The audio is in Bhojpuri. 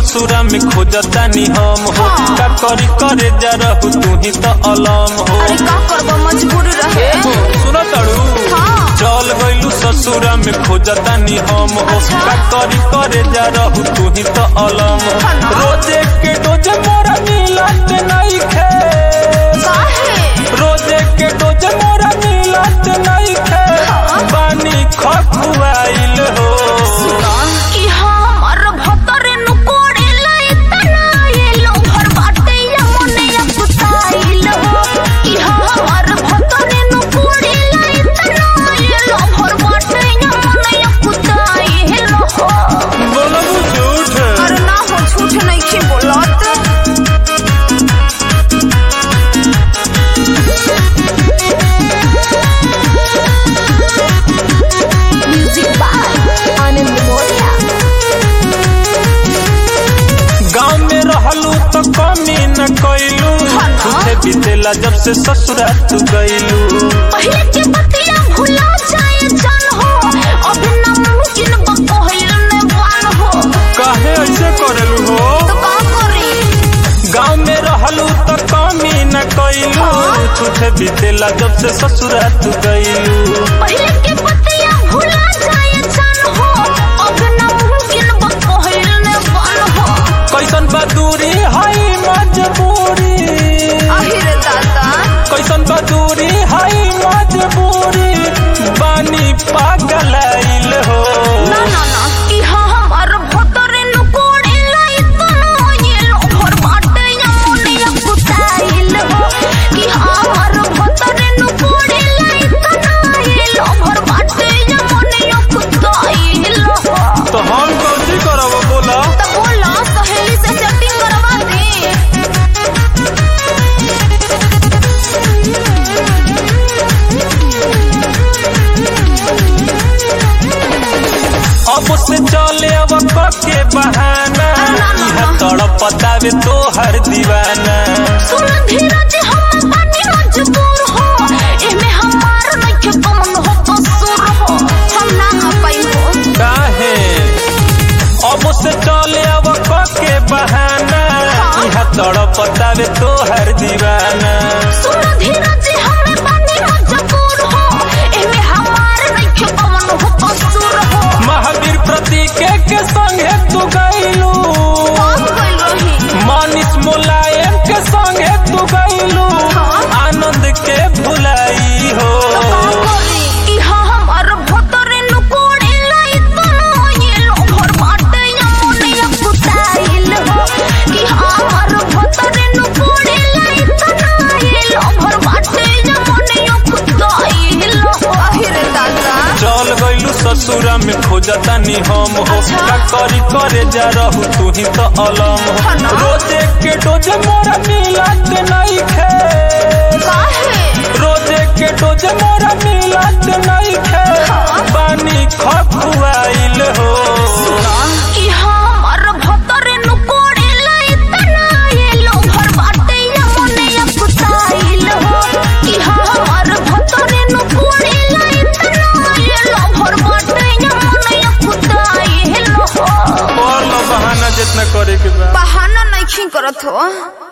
ससुरा में खोजतानी हम हो हाँ। का करी करे जा रहू तू ही तो अलम हो अरे का करबो मजबूर रहे सुनो तड़ू हाँ चल गइलू ससुरा में खोजतानी हम हो अच्छा। का करी करे जा रहू तू ही तो अलम हो हाँ ना। रोजे के डोजे मोरा मिलत नहीं खे काहे रोजे के डोजे मोरा मिलत नहीं खे हाँ। बानी खखुआइल हो कि हमर भतरे नु कोड़ेला इतना ये लो भर बाटे या मने या कुताइल हो कि हमर भतरे नु कोड़ेला इतना ये लो भर बाटे या मने या कुताइल हो बोलबू झूठ अरे ना हो झूठ नहीं के बोलत म्यूजिक बाय आनंद मोरिया गाँव में रहलू तो कमी न कैलू हाँ ना। तुझे बीतेला जब से ससुरा तू गइलू पहले के बतिया भुला जाए जान हो अब ना मुमकिन बा कहल ने बान हो काहे ऐसे करेलू हो तो का करी गाँव में रहलू तो कमी न कैलू हाँ। तुझे बीतेला जब से ससुरा तू गइलू पहले के बतिया भुला जाए जान हो अब ना मुमकिन बा कहल ने बान हो कैसन बा दूरी हाई मजबूरी आहिर दादा कैसन बा दूरी हाई मजबूरी बानी पागल हो ना ना ना कि हमर भतरे नु कोड़े लाई तना ये लो भर बाटे या मोने या कुताइल हो कि हमर भतरे नु कोड़े लाई तना ये लो भर बाटे या मोने या कुताइल हो तो हम कौन करब बोला तो बोला सहेली से सेटिंग करवा दे अब से चले अब के बहाना यह तड़प पतावे तो हर दीवाना सुन धीरज हम बानी मजबूर हो एमे हमार नइखे कमन हो कसूर हो हम ना आ पाई हो काहे अब से चले अब के बहाना हाँ। यह तड़प पतावे तो हर दीवाना सुन धीरज हम बानी मजबूर हो एमे हमार नइखे कमन हो कसूर हो महावीर प्रतीक के संगे तू गइलू कौन गइल रही मानिस मुलायम के संगे तू गइलू हाँ। आनंद के भुलाई हो तो का करी कि हमर भतरे नु कोड़े लाई तना ये लो भर बाटे या मोने या कुताइल हो कि हमर भतरे नु कोड़े लाई तना ये लो भर बाटे या मोने या कुताइल हो आहिर दादा चल गइलू ससुरा में खोजतानी हम हो अच्छा। का करी करे जा रहू तू ही तो अलम हाँ हो ना। रोजे के डोजे मोरा मिलत नहीं खे काहे रोजे के डोजे मोरा मिलत नहीं खे हाँ। बानी खखुआइल हो कि हमर भतरे नु कोड़े लाई तना ये लो भर बाटे या मोने या कुताइल हो कि हमर भतरे नु कोड़े लाई तना ये लो भर बाटे या मोने या कुताइल हो और लो बहाना जितना करे के बा बहाना नहीं करत हो